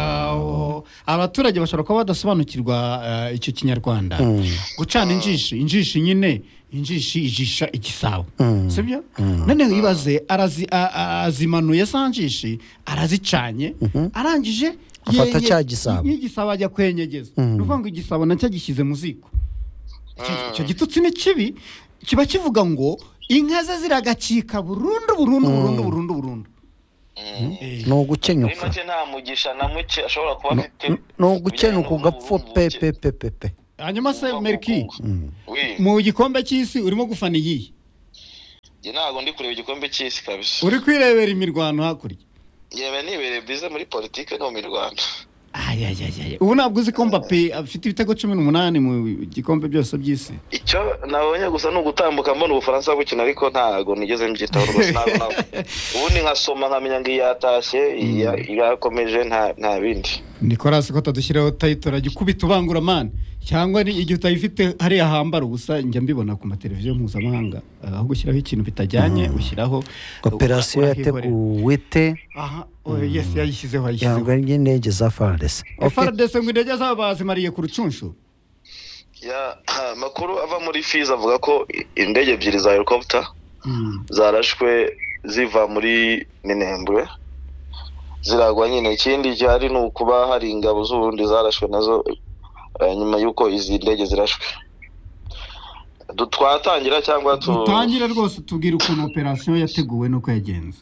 Sao abaturage bashobora kuba badasobanukirwa eh, icyo kinyarwanda gucana injishi injishi nyine injishi ijisha igisabo sibyo noneho ibaze arazi a- a- azimanuye za njishi arazicanye arangije Afata ye- ye- cya gisabo. y'igisabo ajya kwenyegeza ni ukuvuga ngo igisabo nacyo agishyize mu ziko Icyo- icyo gitutsi ni kibi kiba kivuga ngo inka ze ziragacika burundu burundu burundu burundu burundu Eh, ni muri ugukenyuka make nta mugisha na muke ashobora kuba No- afite ni ugukenyuka ugapfa pepe pepe pe hanyuma se meriki we mu gikombe cy'isi urimo gufana iyihe njye ntabwo ndi kureba igikombe cy'isi kabisa uri kwirebera imirwano hakurya yewe nibereye bize muri politike no mu rwanda ayayayaya ubu ntabwo uzi ko mbappe afite ibitego cumi n'umunani mu gikombe byose by'isi icyo nabonye gusa ni ugutambuka mbona ubufaransa bukina ariko ntabwo nigeze mbyitaho rwose ntabwo nabwo ubundi nkasoma nkamenya ngo iyi yatashye iyi ya- yakomeje nta- nta bindi nicolas ko atadushyiraho tayitoro ajya ukubita ubanguramani cyangwa ni igihe utayifite hariya hambara ubusa njya mbibona ku mateleviziyo mpuzamahanga aho gushyiraho ikintu bitajyanye ushyiraho operasiyo yateguwe te aha oya, yesi yayishyizeho yangwa yayishyizeho n'indege za fararese fardese ngo indege zabo bazimariye ku rucunshu Ya, amakuru ava muri fizi avuga ko i- indege ebyiri za helicopter Mm. zarashwe ziva muri minembwe ziragwa nyine ikindi gihari ni ukuba hari ingabo z'uburundi zarashwe nazo eh, nyuma y'uko izi ndege zirashwe Du- twatangira cyangwa tu- dutangire rwose tubwire ukuntu operasiyo yateguwe n'uko yagenze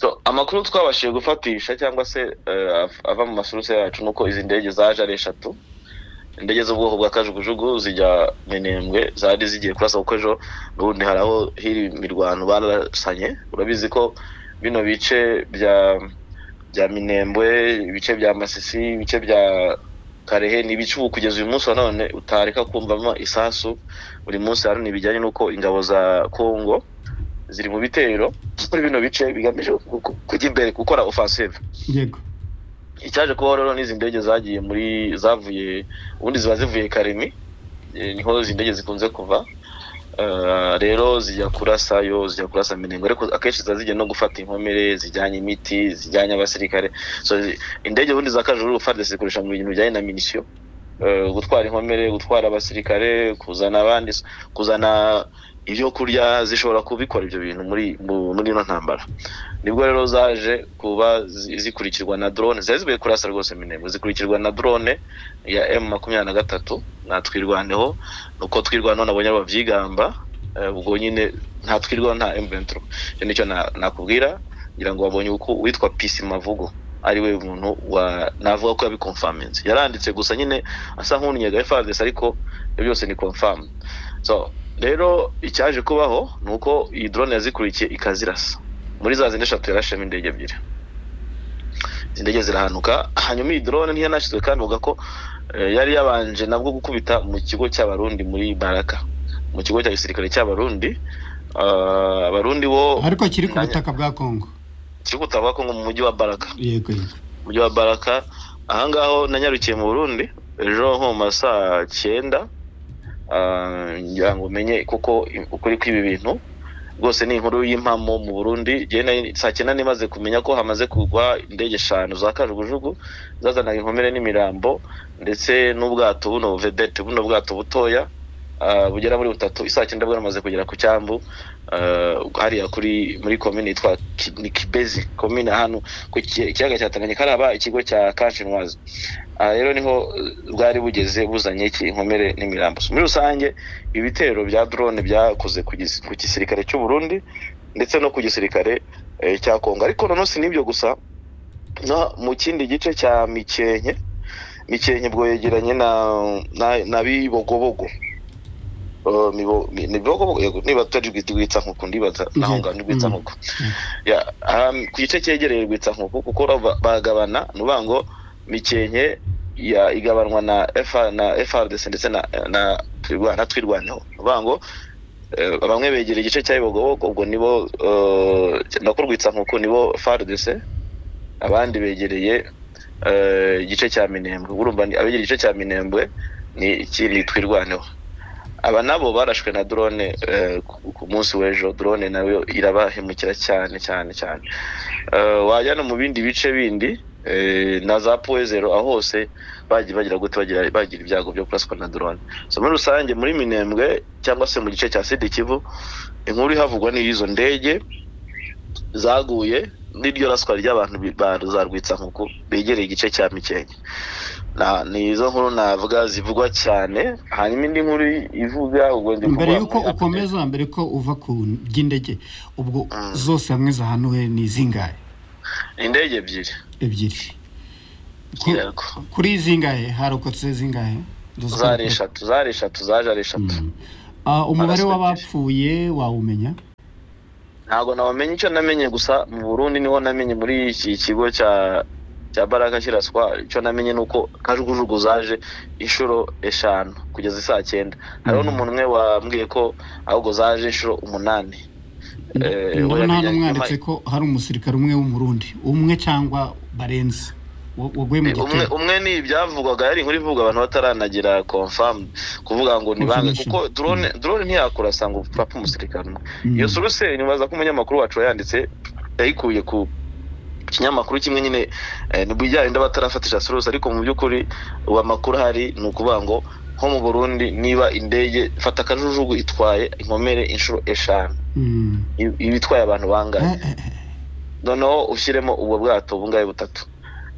So, amakuru twabashije gufatisha cyangwa se eh, av- ava mu masuruse yacu ni uko izi ndege zaje ari eshatu indege z'ubwoko bwa kajugujugu zijya minembwe zari zigiye kurasa kuko ejo n'ubundi hari aho hiri imirwano barasanye urabizi ko bino bice bya bya minembwe ibice bya masisi ibice bya karehe ni ibice ubu kugeza uyu munsi wa none utareka kumvamo isasu buri munsi hari n'ibijyanye n'uko ingabo za kongo ziri mu bitero muri bino bice bigamije gu- gu- kujya imbere gukora offensive yego icyaje kubaho rero n'izi ndege zagiye muri zavuye ubundi ziba zivuye karemi eh, niho izi ndege zikunze kuva Eh, rero zijya kurasa yo zijya kurasa minengo ariko akenshi ziba zigiye no gufata inkomere zijyanye imiti zijyanye abasirikare so zi- indege ubundi za kajuru fardesi zikoresha mu bintu bijyanye na minisiyo Eh, gutwara inkomere gutwara abasirikare kuzana abandi so- kuzana ibyo kurya zishobora kubikora ibyo bintu muri mu- muri ino ntambara nibwo rero zaje kuba zi- zikurikirwa na drone zari zivuye kurasa rwose minembwe zikurikirwa na drone ya m makumyabiri na gatatu natwirwaneho uko twirwana nabonye ababyigamba eh, ubwo nyine nta twirwa nta M23 icyo nicyo na- nakubwira ngira ngo wabonye uko witwa Peace Mavugo ari we muntu wa navuga ko yabikonfaminze yaranditse gusa nyine asa nk'unyega FARDC ariko ibyo byose ni confirm so rero icyaje kubaho ni uko iyi drone yazikurikiye ikazirasa muri za zindi eshatu yarashemo indege ebyiri izi ndege zirahanuka hanyuma iyi drone ntiyanashyizwe kandi uvuga ko Eh, yari yabanje nabwo gukubita mu kigo cy'abarundi muri baraka mu kigo cya gisirikare cy'abarundi Ah, abarundi bo ariko kiri ku butaka bwa kongo kiri gutabwa ko ngo mu mujyi wa baraka yego yego mujyi wa baraka ahangaho nanyarukiye mu burundi ejo nko mu ma saa cyenda ah, ngira ngo umenye kuko i- ukuri kw'ibi bintu rwose ni inkuru y'impamo mu burundi Jye nari- saa cyenda nimaze kumenya ko hamaze kugwa indege eshanu za kajugujugu zazanaga inkomere n'imirambo ndetse n'ubwato buno vedete buno bwato butoya ah, bugera muri butatu isaa cyenda bwo bwamaze kugera ku cyambu ah, hariya kuri muri komini yitwa Ki- ni kibezi komini ahantu ku ki- ikiyaga cya Tanganyika haraba ikigo cya Kashinwazi aha rero niho eh, bwari bugeze buzanye iki inkomere n'imirambo So, muri rusange ibitero bya drone byakoze ku gis- ku gisirikare cy'u Burundi ndetse no ku gisirikare eh, cya Kongo ariko noneho si n'ibyo gusa no mu kindi gice cya Mikenke Mikenke ubwo yegeranye na na, na Bibogobogo Uh, mibo, mi- ni bibogobogo yego niba tutari rwitsa nkuko ndibaza naho ngaho rwitsa nkuko ya um, ku gice cyegereye rwitsa nkuko kuko ba- bagabana ni ukuvuga ngo mikenke ya igabanwa na FA na FRDC ndetse na na twirwa- na twirwaneho ni ukuvuga ngo eh, bamwe begera igice cya Bibogobogo ubwo nibo eh, na ko rwitsa nkuko nibo FRDC abandi begereye eh, igice cya Minembwe urumva ni- abegera igice cya Minembwe ni ikiri twirwaneho aba nabo barashwe na drone eh, ku- ku munsi w'ejo drone nayo irabahemukira cyane cyane cyane Eh, wajya no mu bindi bice bindi eh, na za poezero aho hose bagiye bagira gute bagira bagira ibyago byo kuraswa na drone so muri rusange muri minembwe cyangwa se mu gice cya sidi kivu inkuru ihavugwa ni izo ndege zaguye n'iryo raswa ry'abantu bi- ba zarwitsankuku begereye igice cya mikenke Na- ni izo nkuru navuga zivugwa cyane hanyuma indi nkuru ivuga ubwo ndi mbere kuvuga yuko muri Afurika. ukomeza mbere ko uva ku by'indege ubwo zose hamwe zahanuwe ni izingahe indege ebyiri ebyiri Ku- yego kuri izingahe harokotse zingahe Ndaza zari ko- eshatu zari eshatu zaje ari eshatu Mm. Ah, umubare Arasatira. w'abapfuye wawumenya ntabwo nawamenya icyo namenye gusa mu burundi niho namenye muri iki kigo cya cya baraka kiraswa icyo namenye ni uko kajugujugu zaje inshuro eshanu kugeza isaa cyenda hariho n'umuntu umwe wambwiye ko ahubwo zaje inshuro umunani Eh, ndabona hano wamenye- mwanditse ko hari umusirikare umwe w'umurundi umwe cyangwa barenze wa- waguye mu umwe gitero umwe ni ibyavugwaga yari inkuru ivugwa abantu bataranagira confirm kuvuga ngo nibange Confirmation. kuko drone drone ntiyakurasa ngo upfa umusirikare umwe Mm. iyo suruseri nibaza ko umunyamakuru wacu wayanditse yayikuye ku kinyamakuru kimwe nyine eh, ni bijyanye n'abatarafatisha suruse ariko mu by'ukuri ubu amakuru ahari ni ukuvuga ngo nko mu burundi niba indege fata akajujugu itwaye inkomere inshuro eshanu Mm. i- iba itwaye abantu bangahe Eh, eh, eh. noneho ushyiremo ubwo bwato bungahe butatu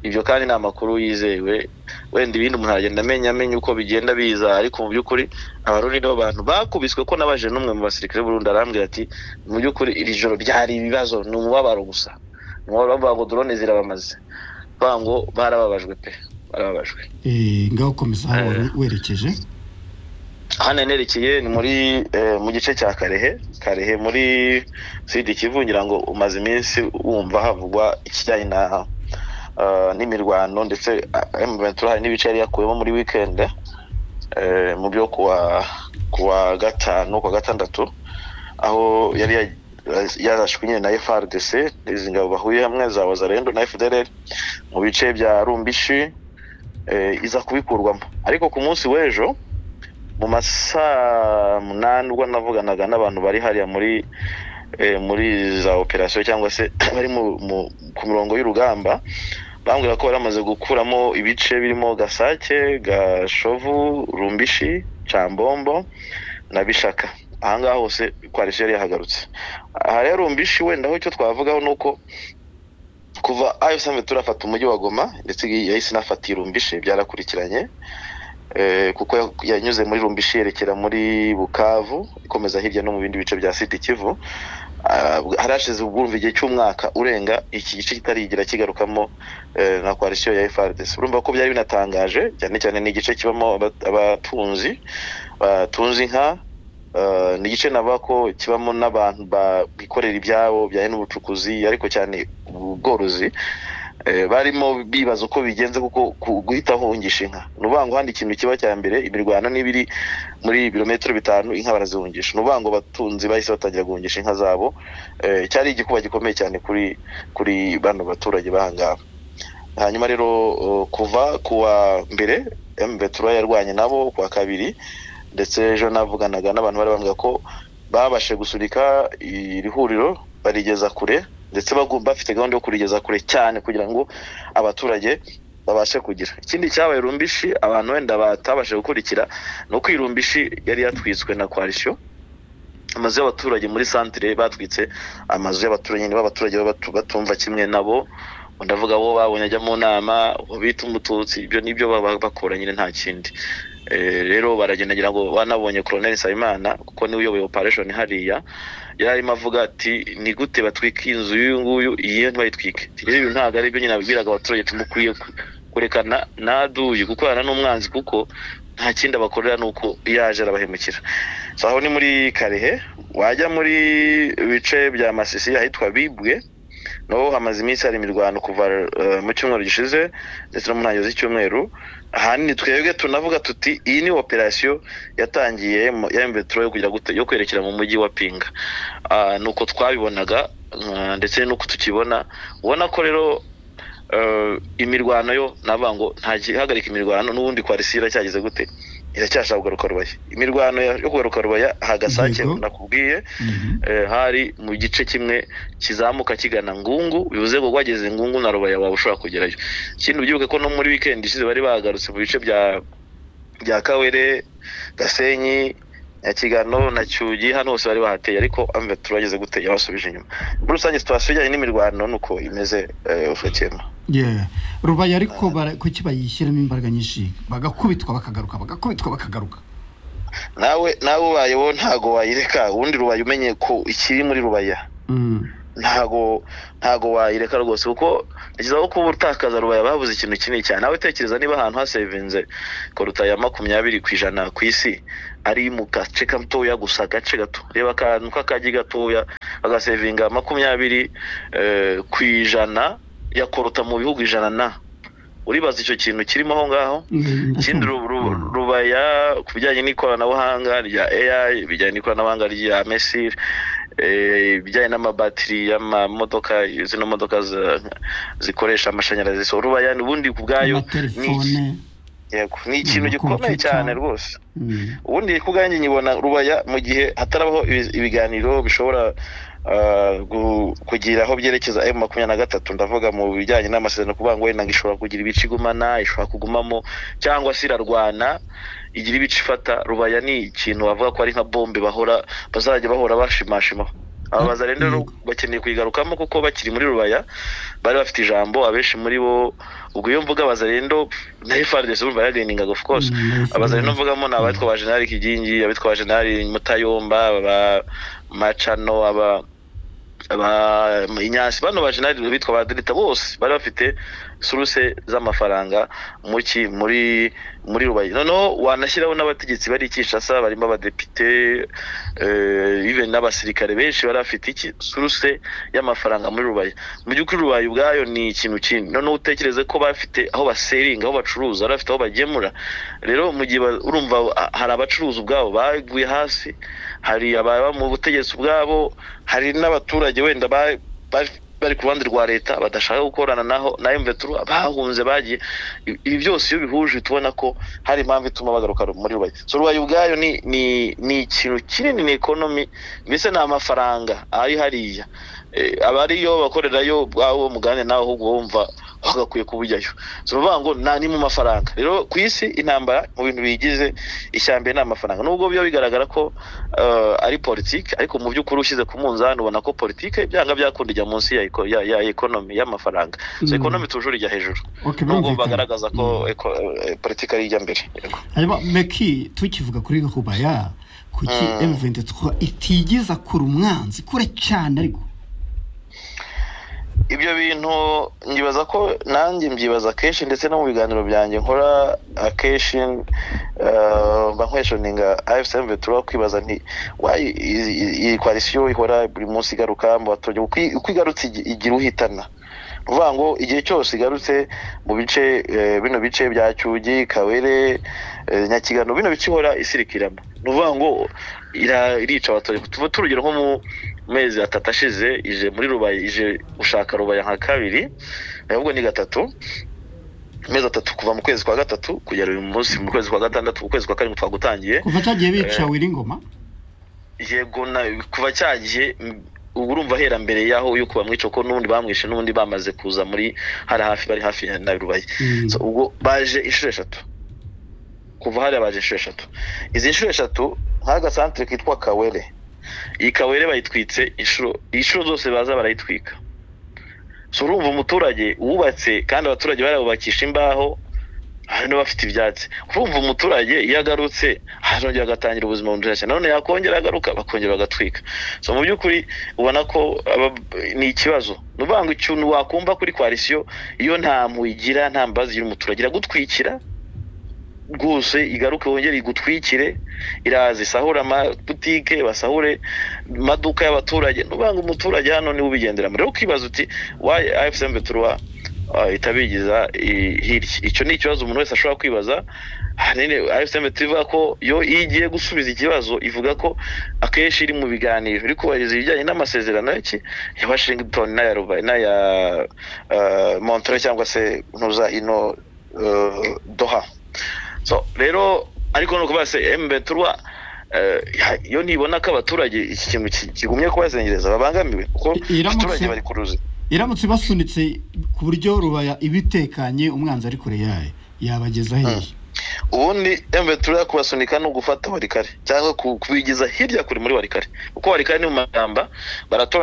ibyo kandi ni amakuru yizewe wenda ibindi umuntu aragenda amenya amenya uko bigenda biza ariko mu by'ukuri abarundi nibo bantu bakubiswe ko nabajije n'umwe mu basirikare burundu arambwira ati mu by'ukuri iri joro ryari ibibazo ni umubabaro gusa Ni umubabaro bavuga ngo drone zirabamaze bavuga ngo barababajwe pe barababajwe Eh, ngaho komeza aho wari werekeje hano nerekeye ni muri eh, mu gice cya karehe karehe muri sidi kivu ngira ngo umaze iminsi wumva havugwa ikijyanye na eh, n'imirwano ndetse m ventura hari n'ibice yari yakuyemo muri wikendi eh, mu byo kuwa kuwa gatanu kuwa gatandatu aho yari ya- yarashwe nyine na frdc izi ngabo bahuye hamwe za wazarendo na fdr mu bice bya rumbishi eh, iza kubikurwamo ariko ku munsi w'ejo mu masaa munani ubwo navuganaga n'abantu bari hariya muri eh, muri za operasiyo cyangwa se bari mu, mu, ku murongo y'urugamba bambwira ko bari bamaze gukuramo ibice birimo gasake gashovu rumbishi cambombo na bishaka ahangaha hose kwarisi yari yahagarutse aha rero rumbishi wenda aho icyo twavugaho ni uko kuva ayo samve turafata umujyi wa goma ndetse yahise inafata irumbishi byarakurikiranye Eh, kuko ya- yanyuze muri rumbishi yerekera muri bukavu ikomeza hirya no mu bindi bice bya siti kivu Ah, harashize ubwumva igihe cy'umwaka urenga iki gice kitarigira kigarukamo eh, na koalisiyo ya frdc urumva ko byari binatangaje cyane cyane ni igice kibamo aba- abatunzi batunze inka eh, ni igice navuga ko kibamo n'abantu ba- bikorera ibyabo bijyanye n'ubucukuzi ariko cyane ubworozi Eh, barimo bibaza uko bigenze kuko ku- guhita hungisha inka ni ukuvuga ngo handi ikintu kiba cya mbere imirwano niba iri muri ibirometero bitanu inka barazihungisha ni ukuvuga ngo batunzi bahise batangira guhungisha inka zabo Eh, cyari igikuba gikomeye cyane kuri kuri bano baturage bahangaba hanyuma rero eh, kuva kuwa mbere mbetura yarwanye nabo kuwa kabiri ndetse ejo navuganaga n'abantu bari bavuga ko babashe gusunika iri huriro barigeza kure ndetse bagu- bafite gahunda yo kurigeza kure cyane kugira ngo abaturage babashe kugira ikindi cyabaye rumbishi abantu wenda batabashe gukurikira ni uko iyi rumbishi yari yatwitswe na koalisiyo amazu y'abaturage muri santire batwitse amazu y'abaturage nyine b'abaturage baba batu- batumva kimwe nabo ndavuga abo babonye ajya mu nama uwo bita umututsi ibyo nibyo baba bakora nyine nta kindi Eh, rero baragendagira ngo banabonye koroneli nsabimana kuko niwe uyoboye operesheni hariya yari arimo avuga ati ni gute batwika inzu y'uyu nguyu iyi ntibayitwike Ati, rero ibi ntabwo ari byo nyine abibwiraga abaturage tumukwiye kurekana naduye gukorana n'umwanzi kuko nta kindi abakorera ni uko iyo aje arabahemukira so aho ni muri karehe wajya muri bice bya masisi ahitwa bibwe naho hamaze iminsi hari imirwano kuva eh, mu cyumweru gishize ndetse no mu ntangiriro z'icyumweru ahanini twebwe tunavuga tuti iyi ni operasiyo yatangiye mu- ya mveturo yo kugira gute yo kwerekera mu mujyi wa pinga Ah, ni uko twabibonaga ah, ndetse n'uko tukibona ubona ko rero eh, imirwano yo navuga ngo nta gihagarika imirwano n'ubundi kwarisira cyageze gute iracyashaka kugaruka rubaya imirwano yo kugaruka rubaya hagasange Yego. nakubwiye Mhm. eh, hari mu gice kimwe kizamuka kigana ngungu bivuze ngo wageze ngungu na rubaya waba ushobora kugerayo ikindi ubyibuke ko no muri wikendi ishize bari bagarutse mu bice bya bya kawere gasenyi nyakigano na cyugi hano hose bari bahateye ariko amve turageze gute yabasubije inyuma muri rusange situwasiyo ijyanye n'imirwano ni uko imeze eh, ufekema Yeah. rubaya ariko bara- kuki bayishyiramo imbaraga nyinshi bagakubitwa bakagaruka bagakubitwa bakagaruka nawe nawe ubaye wowe ntago wayireka ubundi rubaye umenye ko ikiri muri rubaya Mm. ntago ntago wayireka rwose kuko ni byiza ko kuba utakaza rubaya babuze ikintu kinini cyane nawe tekereza niba ahantu hasevinze koruta ya makumyabiri ku ijana ku isi ari mu gace gatoya gusa agace gato reba akantu k'akagi gatoya agasevinga makumyabiri eh, ku ijana yakoruta mu bihugu ijana na uribaza icyo kintu kirimo aho ngaho Mm, ikindi ru- ru- rubaya ku bijyanye n'ikoranabuhanga rya AI ibijyanye n'ikoranabuhanga rya mesir eh, ibijyanye n'amabatiri y'amamodoka zino modoka za- zikoresha amashanyarazi so rubaya ubundi ku bwayo ni iki- amatelefone yego, ni ikintu Mm, gikomeye computer. cyane rwose Mm. ubundi ku bwanjye nyibona rubaya mu gihe hatarabaho ibi- ibiganiro bishobora ah, gu- kugira aho byerekeza emu makumyabiri na gatatu ndavuga mu bijyanye n'amasezerano kuvuga ngo wenda ngo ishobora kugira ibice igumana ishobora kugumamo cyangwa se irarwana igira ibice ifata rubaya ni ikintu bavuga ko ari nka bombe bahora bazajya bahora bashimashimaho aba baza rero Yego. bakeneye kuyigarukamo kuko bakiri muri rubaya bari bafite ijambo abenshi muri bo ubwo iyo mvuga bazarendo na FRDC urumva yagayiningaga of course Mm, na abazarendo FRDC. mvugamo ni abatwa ba generali kigingi abitwa ba generali mutayomba aba macano aba aba inyasi bano ba generali bitwa ba delita bose bari bafite suruse z'amafaranga muki muri muri rubayi noneho wanashyiraho n'abategetsi bari kinshasa barimo abadepite eh, even n'abasirikare benshi bari bafite iki suruse y'amafaranga muri rubayi mu by'ukuri rubayi ubwayo ni ikintu kindi noneho utekereze ko bafite aho baseringa aho bacuruza bari bafite aho bagemura rero mu gihe ba- urumva ah, hari abacuruzi ubwabo baguye hasi hari ababa mu butegetsi ubwabo hari n'abaturage wenda ba- ba- bari ku ruhande rwa leta badashaka gukorana naho na emveturu bahunze bagiye I- ibi byose iyo bihuje tubona ko hari impamvu ituma bagaruka muri rubayi so rubayi ubwayo ni ni ni ikintu kinini ni ekonomi mbese ni amafaranga ari hariya Eh, abariyo bakorerayo ubwabo mugane nawe ahubwo wumva bagakwiye kubujyayo so bavuga ngo nta ni mu mafaranga rero ku isi intambara mu bintu biyigize ishyambere ni amafaranga nubwo biba bigaragara ko eh, ari politiki ariko mu by'ukuri ushyize ku munzani ubona ko politiki byanga byakunda ijya munsi ya, eko- ya, ya ekonomi y'amafaranga so Mm. ekonomi tujuru ijya hejuru Okay, nubwo birumvikana. bagaragaza Mm. ko eko- eh, politiki ari ijya mbere Yego. hanyuma meki tukivuga kuri rubaya kuki Mm. m23 itigeza kura umwanzi kure cyane ariko ibyo bintu nyibaza ko nanjye mbyibaza kenshi ndetse no mu biganiro byanjye nkora akenshi eh, mba nkwejoninga afsm vetura kwibaza nti wayi iyi- iyi- iyi koalisiyo ihora buri munsi igaruka mu baturage uko i- uko igarutse igi- igira uhitana ni ukuvuga ngo igihe cyose igarutse mu bice eh, bino bice bya cyugi kawere eh, nyakigano bino bice ihora isirikiramo ni ukuvuga ngo ira- irica abaturage tuvuge turugero nko mu mezi atatu ashize ije muri rubaye ije gushaka rubaye nka kabiri ahubwo ni gatatu amezi atatu kuva mu kwezi kwa gatatu kugera uyu munsi mu kwezi kwa gatandatu mu kwezi kwa karindwi twagutangiye kuva cyagiye bica wiringoma yego na kuva cya gihe m- ubu urumva ahera mbere y'aho yo kubamwica ko n'ubundi bamwishe n'ubundi bamaze kuza muri hari hafi bari hafi ya- na rubaye Mm. So, ubwo baje inshuro eshatu kuva hariya baje inshuro eshatu izi nshuro eshatu nk'agasantere kitwa kawere iyi kawere bayitwitse inshuro inshuro zose baza barayitwika so urumva umuturage wubatse kandi abaturage barabubakisha imbaho hari n'abafite ibyatsi urumva umuturage iyo agarutse harongera agatangira ubuzima bundi cyane none yakongera agaruka bakongera bagatwika so mu by'ukuri ubona ko aba- ni ikibazo ni ukuvuga ngo ikintu wakumva kuri koalisiyo iyo nta mpuhwe igira nta mbabazi igira umuturage iragutwikira rwose igaruke wongere igutwikire iraza isahure amabutike basahure amaduka y'abaturage ni ukuvuga ngo umuturage hano niwe ubigenderamo rero ukibaza uti wayi afsm beturuwa ah, itabigiza i- hirya icyo ni ikibazo umuntu wese ashobora kwibaza ahanini afsm ivuga ko yo iyo igiye gusubiza ikibazo ivuga ko akenshi iri mu biganiro iri kubahiriza ibijyanye n'amasezerano y'iki ya washington n'aya Ruba- n'aya ah, montreux cyangwa se ntuza ino eh, doha so rero ariko ni ukuvuga se embeturwa iyo nibona ko abaturage iki kintu ki- kigumye kubazengereza babangamiwe kuko I- iramutse- abaturage bari ku ruzi iramutse basunitse ku buryo rubaya ibitekanye umwanzi ari kure yayo yabageza hehe ubundi embeturwa kubasunika ni ugufata warikare cyangwa ku- kubigiza hirya kure muri warikare kuko warikare ni mu mashyamba baratoranya